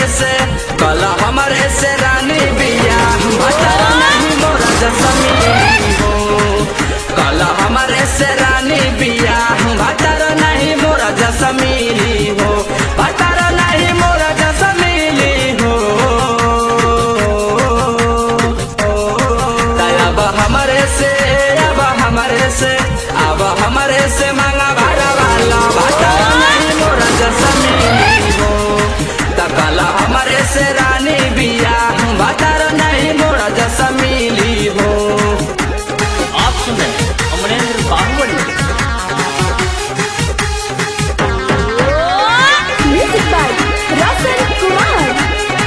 से कल हमारे से रानी बिया भतर नहीं मोरा जसमीली हो कल हमारे से रानी बिया भतर नहीं मोरा जसमीली हो भतर नहीं मोरा जसमीली हो अब हमारे से अब हमारे से अब हमारे से मांगा भाड़ा वाला भतर नहीं मोरा जसमीली हो तकला हमारे से रानी बिया भतर नहीं मोरा जसमीली हो आप सुन रहे हैं अमरेंद्र बाहुबली Music by Rasan Kumar.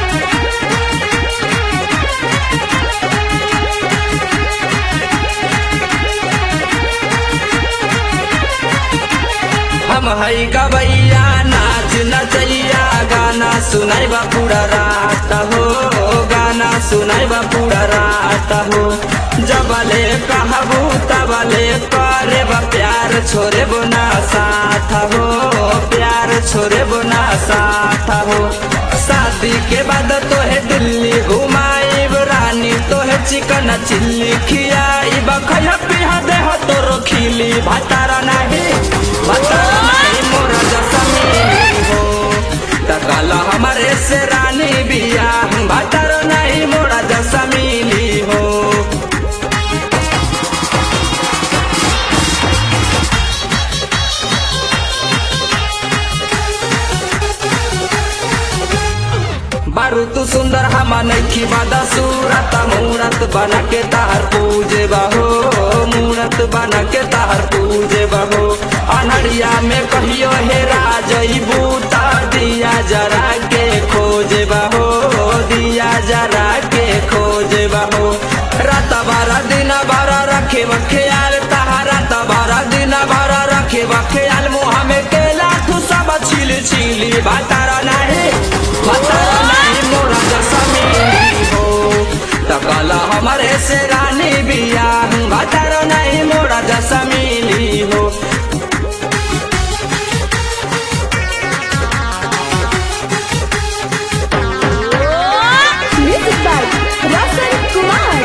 हम हई गवैया नाच नचैया गाना सुनाई बा पूरा रात हो गाना सुनाई बा पूरा रात हो जबले कहबू तबले करे बा प्यार छोरे बोना साथ हो प्यार छोरे बोना साथ हो शादी के बाद तोहे दिल्ली घुमाई रानी तोहे चिकन चिल्ली खियाई बखया पिहा देह तोरो खिली भातारा नहीं भातारा नहीं मोरा जसमीली हो तकाला हमारे से रानी बिया भातारा नहीं मोरा जसमीली हो बारू तू सुंदर हमा नैखी बादा सूरत मूरत बना के तार पूजे बहो मूरत बना के तार पूजे बहो अनहरिया में कहियो हे राजई बूता दिया जरा के खोजे बहो दिया जरा के खोजे बहो रात बारा दिन बारा रखे बख्याल तहारा तबारा दिन बारा रखे बख्याल मुहा में केला तू सब छिल छिली बातारा नहीं बातारा नहीं मोरा जसमीली हो तकला हमारे से रानी बिया बातारा नहीं मोरा जसमीली हो Music by Rasan Kumar.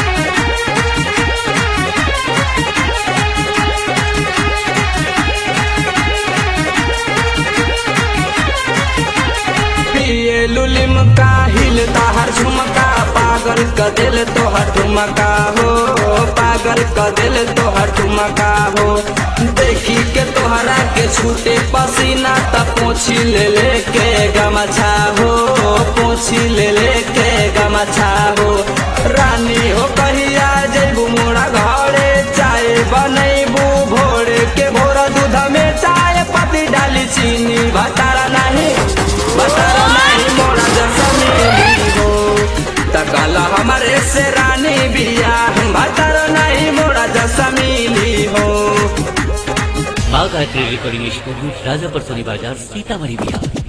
पिए लुलिम का हिलता हर झुमका पागल क दिल तो हर ठुमका हो पागल क दिल तो हर ठुमका हो देखी के तोहरा के छूटे पसीना त पोछी ले ले के गमछा हो पोछी ले ले के गमछा हो रानी हो कहिया जैबू मोरा घरे चाय बनैबू भोर के भोर दूध में चाय पत्ती डाली चीनी बतारा नहीं बतारा नहीं मोरा जसमीली हो तकला हमारे से रानी बिया बतारा नहीं मोरा जसमीली हो बाघ आर्ट्री रिकॉर्डिंग स्टूडियो राजापर सोनी बाजार सीतामढ़ी बिहार